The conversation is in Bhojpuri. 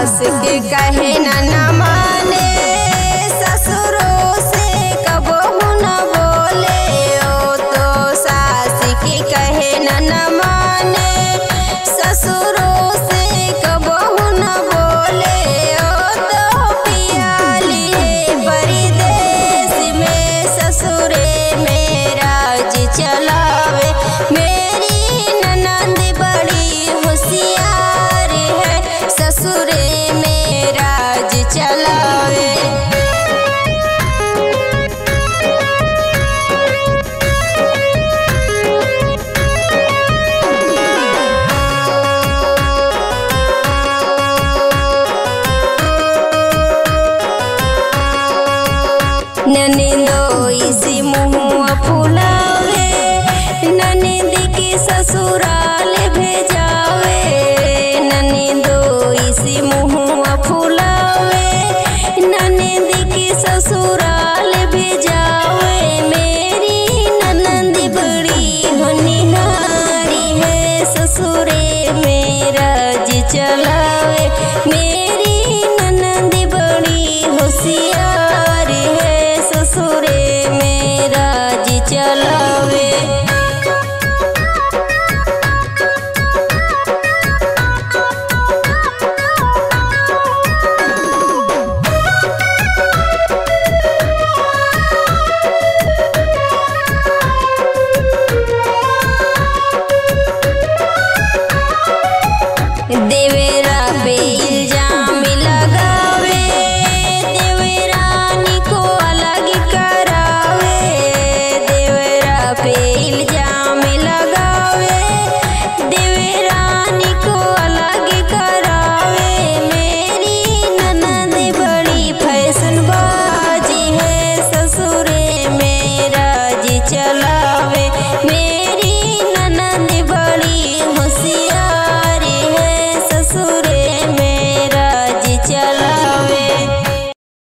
सास के कहे न न माने ससुरों से कबहू न बोले ओ तो सास के कहे न न माने ससुरों से कबहू न बोले ओ तो पियाली है परदेश में ससुरे में राज चलावे मेरी ननद बड़ी होशियार है ससुरे में राज चलावे ननदो इसी मुँह फुलावे ननद के ससुराल भेजावे